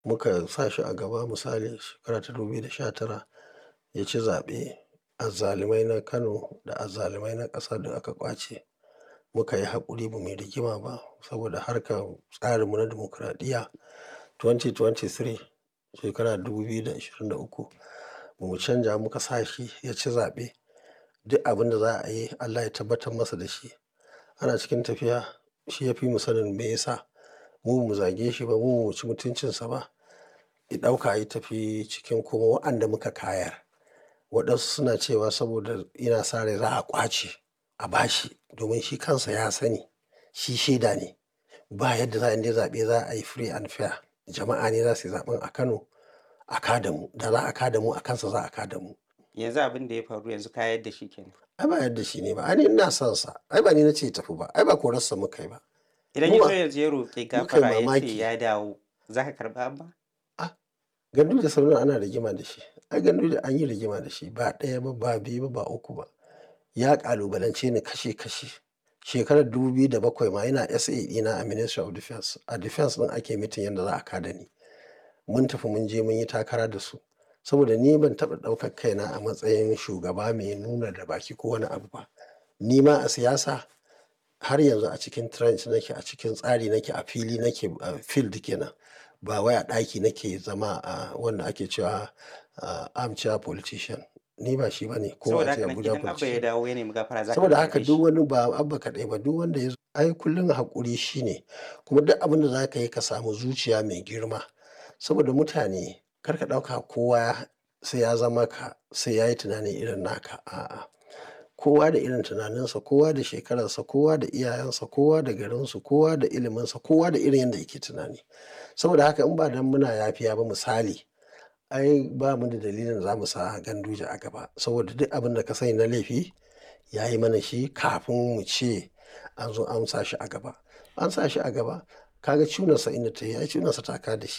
muka sa shi a gaba misali shekara ta 2019 ya ci zaɓe azzalumai na Kano da azzalumai na ƙasa duk aka ƙwace muka yi haƙuri ba mu yi rigima ba saboda harkar tsarinmu na dimokuraɗiyya 2023 shekara 2023 ba mu canja muka sa shi ya ci zaɓe duk abin da za a yi Allah ya tabbatar masa da shi ana cikin tafiya shi ya fi mu sanin me yasa mu mu zage shi ba mu mu ci mutuncinsa ba ya ɗauka ya tafi cikin kuma wa'anda muka kayar waɗansu suna cewa saboda yana sa rai za a ƙwace a bashi domin shi kansa ya sani shi shaida ne ba yadda za a yi zaɓe za a yi free and fair jama'a ne za su yi zaɓen a Kano a kada mu da za a kada mu a kansa za a kada mu. yanzu abin da ya faru yanzu ka yadda shi kenan ai ba yadda shi ne ba ai ni ina son sa ai ba ni na ce tafi ba ai ba korarsa muka yi ba idan ya zo yanzu ya roƙi gafara ya ce mamaki. ya dawo za ka karɓa abba gandu da sauran ana rigima da shi ai gandu da an yi rigima da shi ba ɗaya ba ba biyu ba ba uku ba ya ƙalubalance ni kashe kashe shekarar 2007 ma yana SA ɗina a Ministry of Defense a Defense ɗin ake mitin yadda za a kada ni mun tafi mun je mun yi takara da su saboda ni ban taɓa ɗaukar kaina a matsayin shugaba mai nuna da baki ko wani abu ba ni ma a siyasa har yanzu a cikin trench nake a cikin tsari nake a fili nake a field kenan ba wai a ɗaki nake zama a wanda ake cewa a armchair politician ni ba shi bane ko saboda a ce haka nan Abuja idan abba ya politician dawo ya nemi gafara za ka saboda karɓe haka shi. duk wani ba abba kaɗai ba duk wanda ya zo ai kullum haƙuri shine kuma duk abin da za ka yi ka samu zuciya mai girma saboda mutane kar ka ɗauka kowa sai ya zama ka sai ya yi tunani irin naka a'a kowa da irin tunaninsa kowa da shekararsa kowa da iyayensa kowa da garinsu kowa da iliminsa kowa da irin yadda yake tunani saboda haka in ba dan muna yafiya ba misali ai ba mu da dalilin da za mu sa ganduje a gaba saboda duk abin da ka sani na laifi ya yi mana shi kafin mu ce an zo an sa shi a gaba an sa shi a gaba kaga cunarsa inda ta yi ai cunarsa ta ka da shi